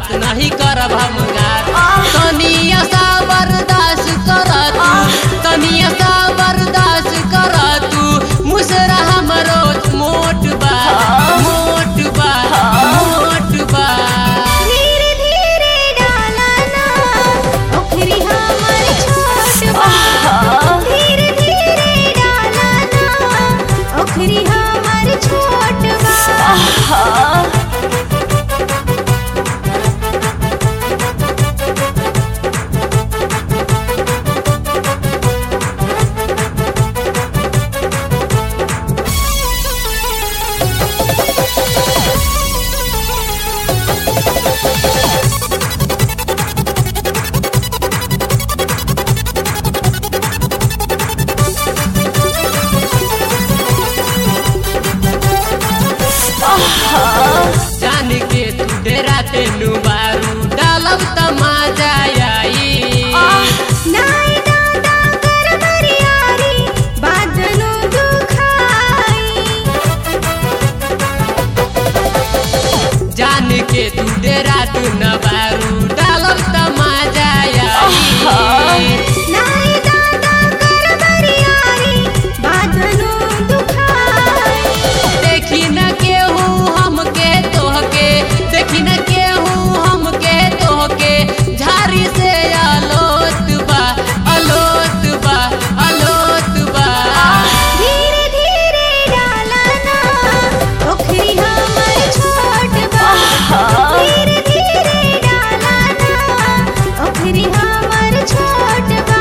बात नहीं करब हम गात तनिया सा बर्दाश्त कर तू तनिया सा बर्दाश्त कर तू मुसरा हमरो मोट बा मोट बा मोट बा धीरे धीरे डाला ना ओखरी हमर छोट बा धीरे धीरे डाला ना ओखरी हमर छोट बा जान के तू डेरा तेनु बारू डालब त मजा आई नाई दादा कर बरियारी बादनु दुखाई जान के तू डेरा तू न बारू डालब त मजा आई नाई दादा कर बरियारी बादनु दुखाई देखी न केहू हमके तोहके देखी न केहू हमके तोहके झारी से अलोत बा अलोत बा अलोत बा धीरे धीरे डाला ना ओखरी हमर छोट बा धीरे धीरे डाला ना ओखरी हमर छोट बा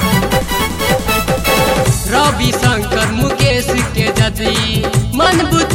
रवि शंकर मुकेश के जदी मन बुत